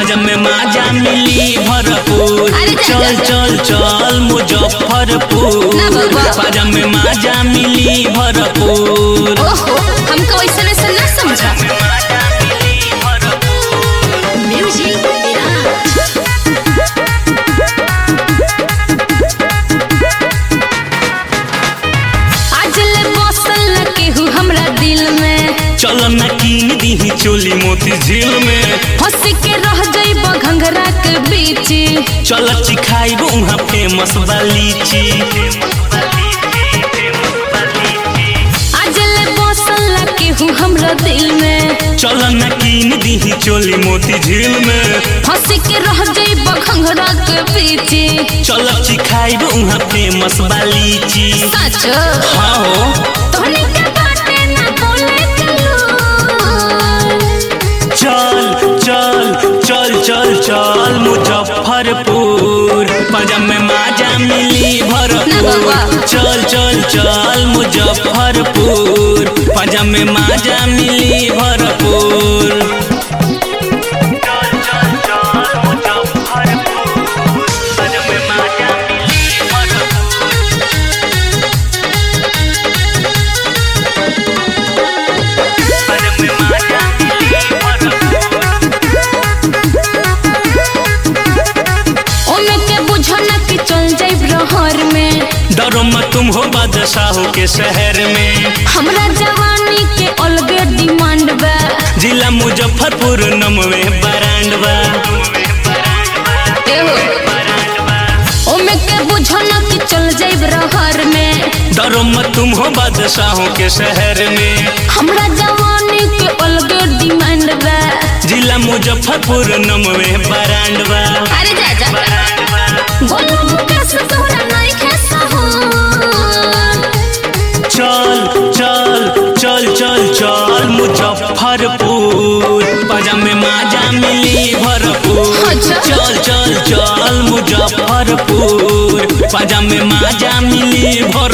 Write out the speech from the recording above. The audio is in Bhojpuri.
पाजा में माजा मिली भरपूर अरे जा, चल जा, चल चल मुजफ्फरपुर ना बाबा। पाजा में माजा मिली भरपूर ओहो हमको वैसा वैसा ना समझा म्यूजिक आज ले बसल न केहू हमरा दिल में चल न कीन दीही चोली मोती झील में फंस के रह जाइब घंघरा के बीच चल चिखाइब उहाँ फेमस बा लीची आज ले बसल न केहू हमरा दिल में चल न कीन दीही चोली मोती झील में फंस के रह जाइब घंघरा के बीच चल चिखाइब उहाँ फेमस बा लीची सच हाँ हो तोहनी के बाटे ना बोले चलो चल चल चल चल चल मुजफ्फरपुर पंजाब में माजा मिली ना भरपूर बाबा। चल चल चल मुजफ्फरपुर पंजाब में माजा मिली भरपूर चल चल चल मुजफ्फरपुर पंजाब में माजा मिली भरपूर पंजाब में माजा मिली भरपूर ओमे के बुझो ना कि चल जाइब रहर में डरो मत तुम हो बादशाहों के शहर में हमरा जवानी के अलगे डिमांड बा जिला मुजफ्फरपुर नमवे बरांडवा एहो ओमे के बुझो ना कि चल जाइब रहर में डरो मत तुम हो बादशाहों के शहर में हमरा जवानी के अलगे डिमांड बा जिला मुजफ्फरपुर नमवे बरांडवा अरे जा जा बोलो कैसे तोरा नहीं खेसा हो चल चल चल चल चल मुजफ्फरपुर पंजाब में माजा मिली भरपूर अच्छा। चल चल चल मुजफ्फरपुर पंजाब में माजा मिली भरपूर